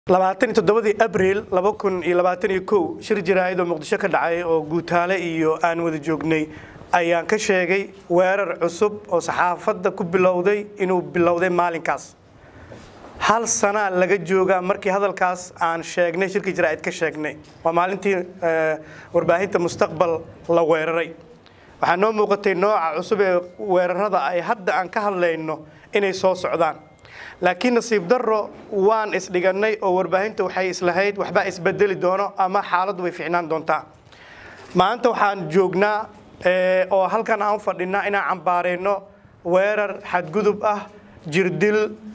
labaatan iyo toddobadii abriil laba kun iyo labaatan iyo kow shir jaraa'id oo muqdisho ka dhacay oo guutaale iyo aan wada joognay ayaan ka sheegay weerar cusub oo saxaafadda ku bilowday inuu bilowday maalinkaas hal sanaa laga joogaa markii hadalkaas aan sheegnay shirkii jaraa'id ka sheegnay waa maalintii warbaahinta mustaqbal la weeraray waxaa noo muuqatay nooca cusub ee weerarada ay hadda aan ka hadlayno inay soo socdaan laakiin nasiib darro waan isdhigannay oo warbaahinta waxay islahayd waxbaa isbedeli doono ama xaaladdu way ficnaan doontaa maanta waxaan joognaa oo halkan aan u fadhinaa inaan cambaarayno weerar xadgudub ah jirdil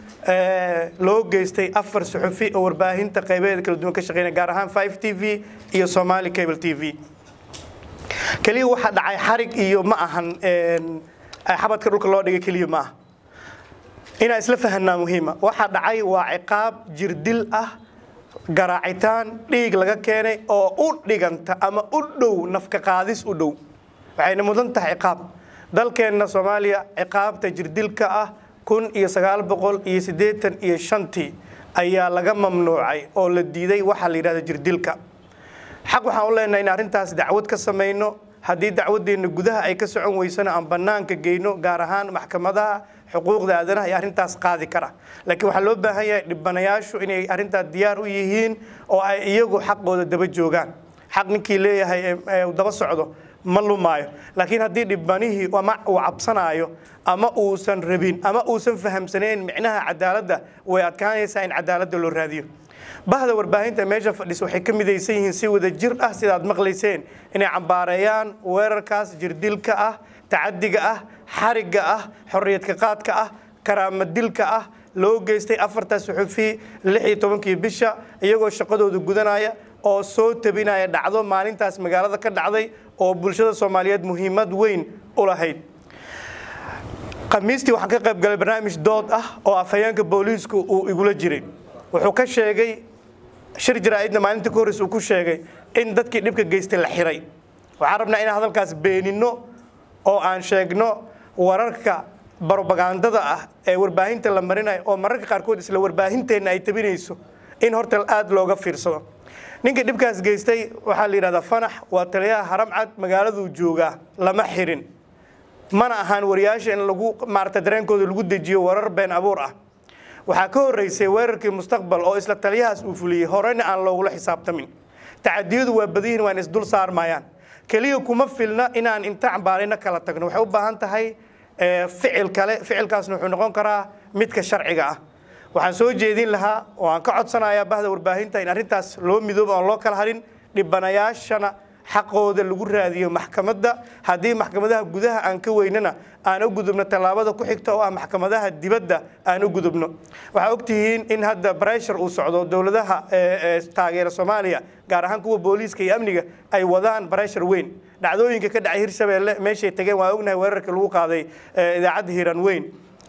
loo geystay afar suxufi oo warbaahinta qaybaheeda kala duwan ka shaqeynaya gaar ahaan 5 t v iyo somali cable t v keliya waxa dhacay xarig iyo ma ahan xabadka dhulka loo dhigay keliya ma aha inaan isla fahanaa muhiima waxa dhacay waa ciqaab jirdil ah garaacitaan dhiig laga keenay oo u dhiganta ama u dhow nafka qaadis u dhow waxayna mudan tahay ciqaab dalkeenna soomaaliya ciqaabta jirdilka ah kun iyo sagaal boqol iyo siddeetan iyo shantii ayaa laga mamnuucay oo la diiday waxaa la yidhahda jirdilka xaq waxaan u leenahay in arrintaas dacwad ka samayno haddii dacwadeenna gudaha ay ka socon weysana aan bannaanka geyno gaar ahaan maxkamadaha xuquuqda aadanaha iyo arrintaas qaadi kara laakiin waxaa loo baahan yahay dhibanayaashu inay arrintaas diyaar u yihiin oo ay iyagu xaqooda daba joogaan xaq ninkii leeyahay uu daba socdo ma lumaayo laakiin haddii dhibanihii ama uu cabsanaayo ama uusan rabin ama uusan fahamsanayn micnaha cadaaladda way adkaanaysaa in cadaaladda loo raadiyo bahda warbaahinta meesha fadhisa waxay ka midaysan yihiin si wada jir ah sidaad maqlayseen inay cambaareeyaan weerarkaas jirdilka ah tacadiga ah xarigga ah xorriyadka qaadka ah karaamadilka ah loo geystay afarta suxufi lix iyo tobankii bisha iyagoo shaqadooda gudanaya oo soo tabinaya dhacdo maalintaas magaalada ka dhacday oo bulshada soomaaliyeed muhiimad weyn u lahayd khamiistii waxaan ka qayb galay barnaamij dood ah oo afhayeenka booliisku uu igula jiray wuxuu ka sheegay shir jaraa'idna maalintii ka horreysa uu ku sheegay in dadkii dhibka geystay la xiray waxaan rabnaa inaan hadalkaas beeninno oo aan sheegno wararka barobagandada ah ee warbaahinta la marinayo oo mararka qaarkood isla warbaahinteenna ay tabinayso in horta aada looga fiirsado ninka dhibkaas geystay waxaa la yidhahdaa fanax waa taliyaha haramcad magaaladuu joogaa lama xirin mana ahaan wariyaasha in lagu maarata dareenkooda lagu dejiyo warar been abuur ah waxaa ka horreysay weerarkii mustaqbal oo isla taliyahaas uu fuliyey horena aan loogula xisaabtamin tacadiyadu waa badiyihin waan isdul saarmayaan keliya kuma filna inaan inta cambaarayna kala tagno waxay u baahan tahay ficil kale ficilkaasna wuxuu noqon karaa midka sharciga ah waxaan soo jeedin lahaa oo aan ka codsanayaa bahda warbaahinta in arrintaas loo midoobo oon loo kala harin dhibanayaashana xaqooda lagu raadiyo maxkamadda haddii maxkamadaha gudaha aan ka weynana aan u gudubno tallaabada ku xigta oo ah maxkamadaha dibadda aan u gudubno waxaa ogtihiin in hadda breshur uu socdo dowladaha taageera soomaaliya gaar ahaan kuwa booliiska iyo amniga ay wadaan breshur weyn dhacdooyinka ka dhacay hirshabeelle meeshay tageen waan ognahay weerarkii lagu qaaday idaacadda hiiraan weyn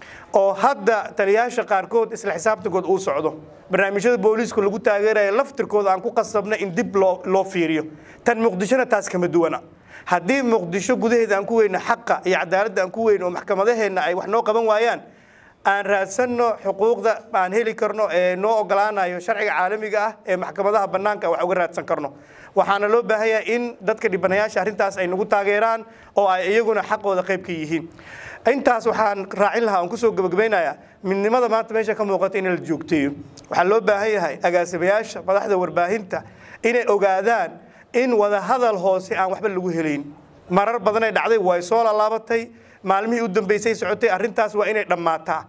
oo hadda taliyayaasha qaarkood isla xisaabtankood uu socdo barnaamijyada booliisku lagu taageeraya laftirkooda aan ku qasabna in dib loo fiiriyo tan muqdishona taas kama duwana haddii muqdisho gudaheeda aan ku weyno xaqa iyo cadaaladda aan ku weyno oo maxkamadaheenna ay wax noo qaban waayaan aan raadsanno xuquuqda aan heli karno ee noo ogolaanayo sharciga caalamiga ah ee maxkamadaha bannaanka wax uga raadsan karno waxaana loo baahan yahay in dadka dhibanayaasha arrintaas ay nagu taageeraan oo ay iyaguna xaqooda qayb ka yihiin intaas waxaan raacin lahaa aan kusoo gabagabaynayaa midnimada maanta meesha ka muuqata in la joogteeyo waxaa loo baahan yahay agaasimayaasha madaxda warbaahinta inay ogaadaan in wada hadal hoose aan waxba lagu helayn marar badanay dhacday way soo laalaabatay maalmihii u dambeysay socotay arrintaas waa inay dhammaataa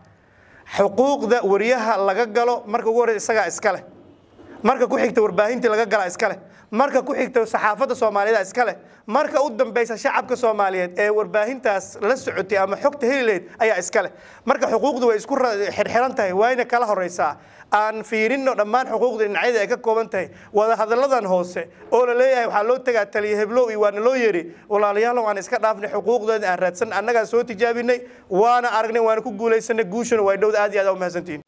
xuquuqda wariyaha laga galo marka ugu horreysa isagaa iska leh marka ku xigta warbaahintii laga galaa iska leh marka ku xigta saxaafadda soomaaliyeed iska leh marka u dambaysa shacabka soomaaliyeed ee warbaahintaas la socotay ama xogta heli lahayd ayaa iska leh marka xuquuqdu way isku xirxiran tahay waayna kala horeysaa aan fiirinno dhammaan xuquuqda dhinacyada ay ka kooban tahay wada hadalladan hoose oo la leeyahay waxaa loo tagaa taliya heblow iyo waana loo yeeri walaalayaal waan iska dhaafnay xuquuqdooda aan raadsan annagaa soo tijaabinay waana aragnay waana ku guulaysanay guushana way dhowda aad iyo aad u mahadsantihiin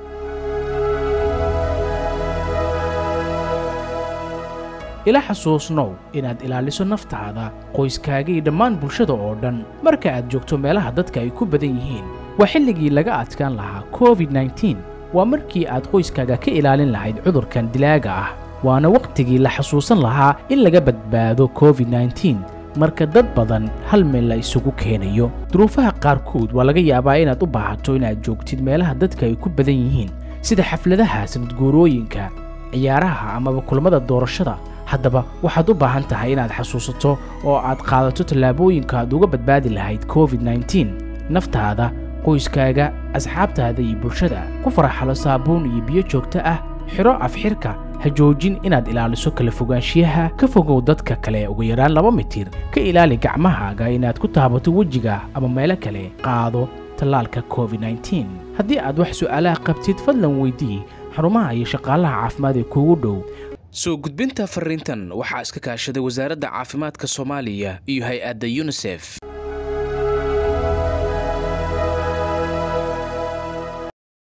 ila xasuusnow inaad ilaaliso naftaada qoyskaaga iyo dhammaan bulshada oo dhan marka aad joogto meelaha dadka ay ku badan yihiin waa xilligii laga adkaan lahaa covid-9 waa markii aad qoyskaaga ka ilaalin lahayd cudurkan dilaaga ah waana wakhtigii la xasuusan lahaa in laga badbaado covid nneteen marka dad badan hal meel la isugu keenayo duruufaha qaarkood waa laga yaabaa inaad u baahato inaad joogtid meelaha dadka ay ku badan yihiin sida xafladaha sanadguurooyinka ciyaaraha amaba kulamada doorashada haddaba waxaad u baahan tahay inaad xasuusato oo aad qaadato tallaabooyinka aad uga badbaadi lahayd covid nneteen naftaada qoyskaaga asxaabtaada iyo bulshada ku faraxalo saabuun iyo biyo joogto ah xidho afxirka ha joojin inaad ilaaliso kala fogaanshiyaha ka fogow dadka kale ugu yaraan laba mitir ka ilaali gacmahaaga inaad ku taabato wejiga ama meelo kale qaado tallaalka covid nneteen haddii aad wax su'aalaha qabtid fadlan weydii xarumaha iyo shaqaalaha caafimaad ee kuugu dhow soo gudbinta fariintan waxaa iska kaashaday wasaaradda caafimaadka soomaaliya iyo hay-adda yunisef